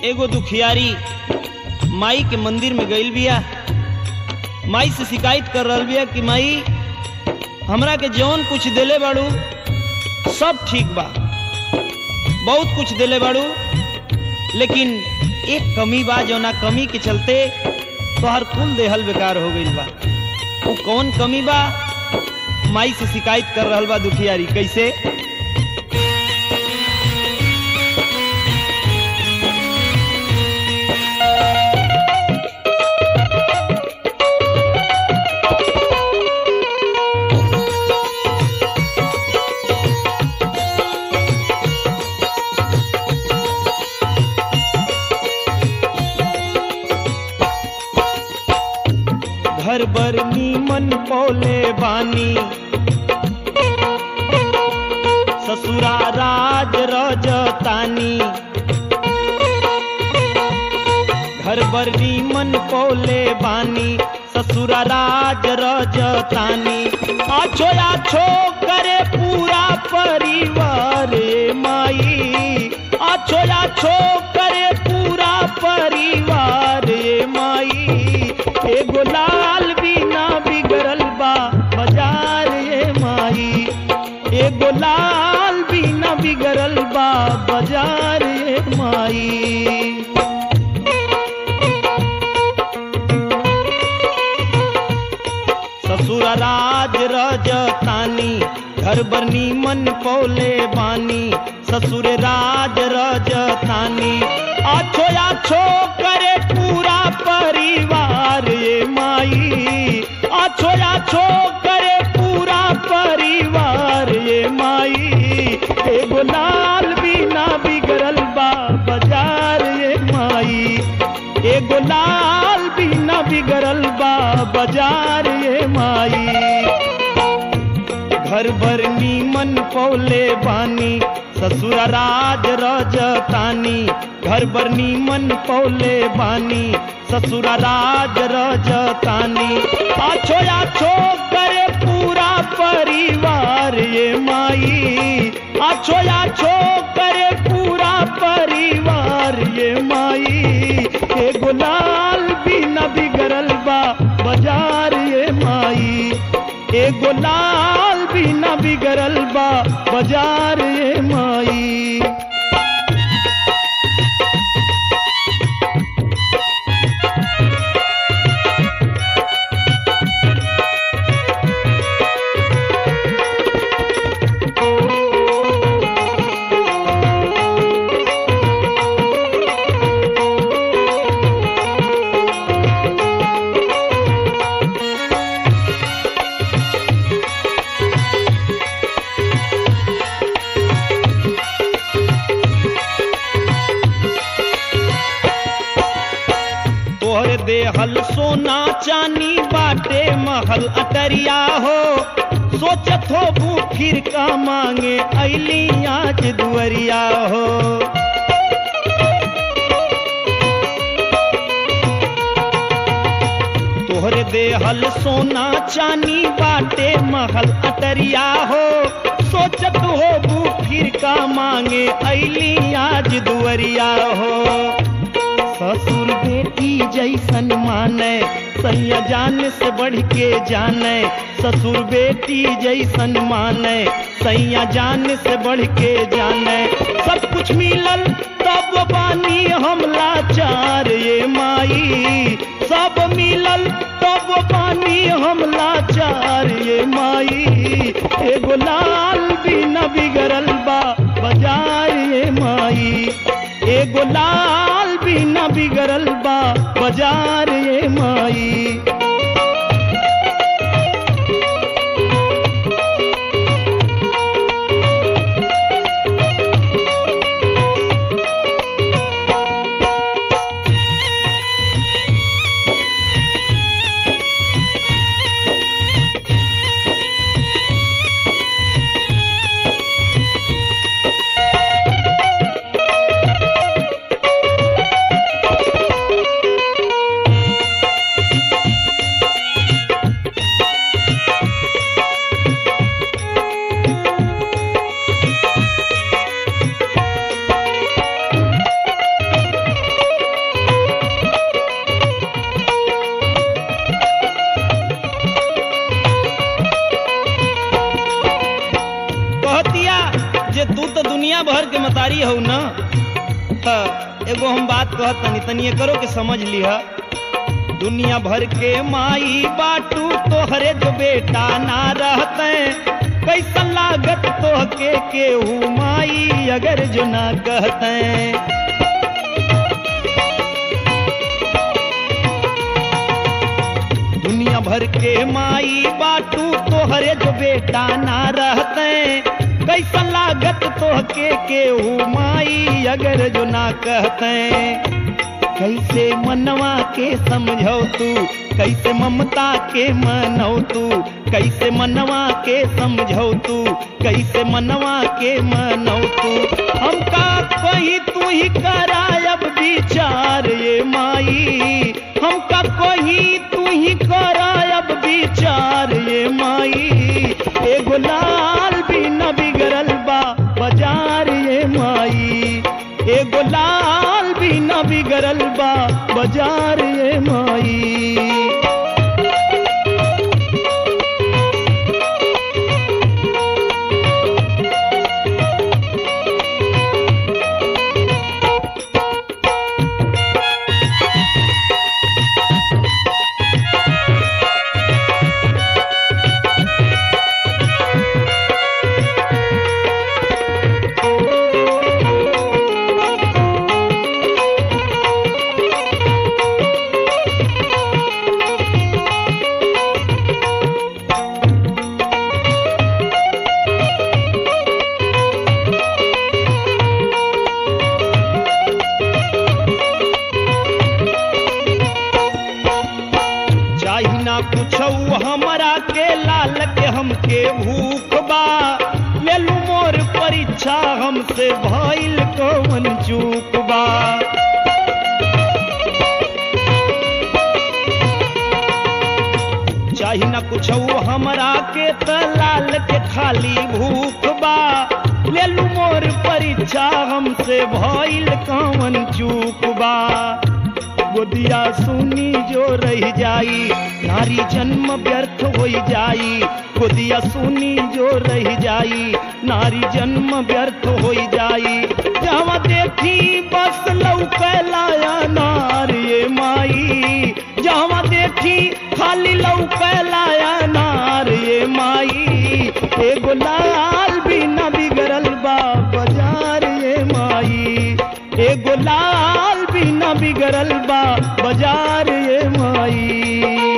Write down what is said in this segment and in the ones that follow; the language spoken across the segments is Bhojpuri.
एगो दुखियारी माई के मंदिर में गईल बिया माई से शिकायत कर रहल बिया कि माई हमरा के जौन कुछ देले बाड़ू सब ठीक बा बहुत कुछ देले बाड़ू लेकिन एक कमी बा जौना कमी के चलते तोहर कुल देहल बेकार हो गईल बा वो कौन कमी बा माई से शिकायत कर रहल बा दुखियारी कैसे घर बर नीमन पौले बानी ससुरा राज रजतानी घर बर नीमन पौले बानी ससुरा राज रजतानी आछो आछो करे पूरा परिवार ए माई आछो आछो करे पूरा परिवार ए माई एगो लाल बिना बिगड़ल बा बाजार ये माई एगो लाल बिना बिगड़ल बा बाजार ये माई ससुर राज रजतानी घर बरनी मन पौले बानी ससुर राज रजतानी आछो आछो करे पूरा परिवार ये माई आछो आछो करे पूरा परिवार ये माई एगो लाल बिना बिगड़ल बा बाजार ये माई एगो लाल बिना बिगड़ल बा बाजार ये माई घर भर नीमन पौले बानी ससुर राज रजतानी घर भर नीमन पौले बानी ससुर राज रजतानी आछो आछो करे पूरा परिवार ये माई आछो आछो करे पूरा परिवार ये माई एगो लाल बिना बिगड़ल बा बाजार ये माई एगो लाल बिना बिगड़ल बा बाजार ये माई तोहर देहल सोना चानी बाटे महल अटरिया हो सोचत हो बू फिर का मांगे अली आज दुअरिया हो तोहर देहल सोना चानी बाटे महल अटरिया हो सोचत हो बू फिर का मांगे अली आज दुअरिया हो ससुर बेटी जैसन माने सैया जान से बढ़ के जाने ससुर बेटी जैसन माने सैया जान से बढ़ के जाने सब कुछ मिलल तब बानी हम लाचार ये माई सब मिलल तब बानी हम लाचार ये माई एगो लाल बिना बिगड़ल बा बाजार ये माई एगो लाल बिना बिगड़ल बा बाजार ये माई हम बात कहत तनी तनी करो के समझ लिह दुनिया भर के माई बाटू तोहरे जो बेटा ना रहते कैसन लागत तोहके केहू माई अगर जो ना कहते दुनिया भर के माई बाटू तोहरे जो बेटा ना रहते कैसन लागत तोहके केहू माई अगर जो ना कहते कैसे मनवा के समझौ तू कैसे ममता के मनौ तू कैसे मनवा के समझौ तू कैसे मनवा के मनौ तू हमका कोई तू ही करायब विचार ये माई हमका कोई तू ही करायब विचार ये माई एगो लाल भी न बिगड़ल बा बाजार ये माई एगो लाल भी न बिगड़ल बा बाजार ये माई चाही ना कुछौ हमरा के लाल के हमके भूख बा ले लू मोर परीक्षा हमसे भइल कौन चूक बा चाही ना कुछौ हमरा के त लाल के खाली भूख बा ले लू मोर परीक्षा हमसे भइल कौन चूक बा गोदिया सुनी जो रह जाई नारी जन्म व्यर्थ हो जाई गोदिया सुनी जो रह जाई नारी जन्म व्यर्थ हो जाई जहाँ देखी बस लौकलाया नार ये माई जहाँ देखी खाली लौकलाया नार ये माई एगो लाल भी न बिगड़ल बा बाजार ये माई एगो लाल भी न बिगड़ल बा बाजार ये माई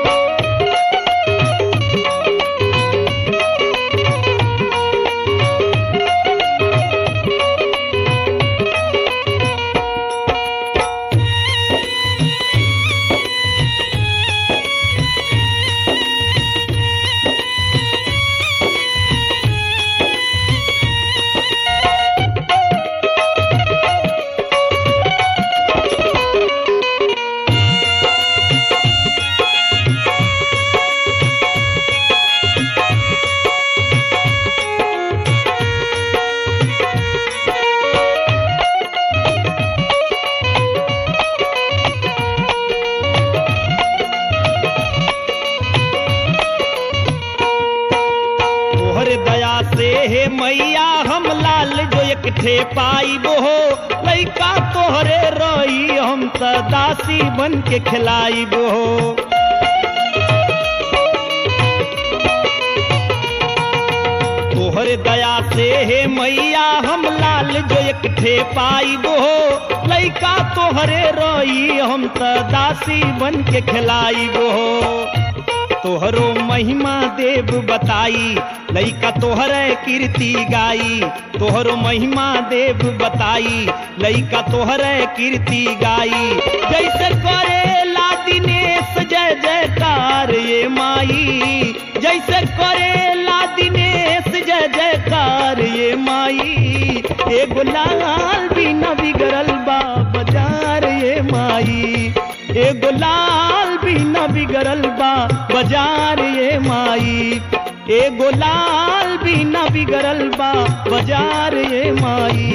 तोहर दया से हे मैया हम लाल जो एक ठे पाई हो लैका तोहरे रही हम त दासी बन के खिलाई हो तोहर दया से हे मैया हम लाल जो एक ठे पाई हो लैका तोहरे रही हम त दासी बन के खिलाई हो तोहरो महिमा देव बताई लइका तोहरे कीर्ति गाई तोहरो महिमा देव बताई लइका तोहरे कीर्ति गाई जैसे करे ला दिनेश जय जयकार ये माई जैसे करे ला दिनेश जय जयकार ये माई एगो लाल भी न बिगड़ल बा बाजार ये माई एगो लाल भी न बिगड़ल बा बाजार ये माई एगो लाल भी न बिगड़ल बा बाजार ये माई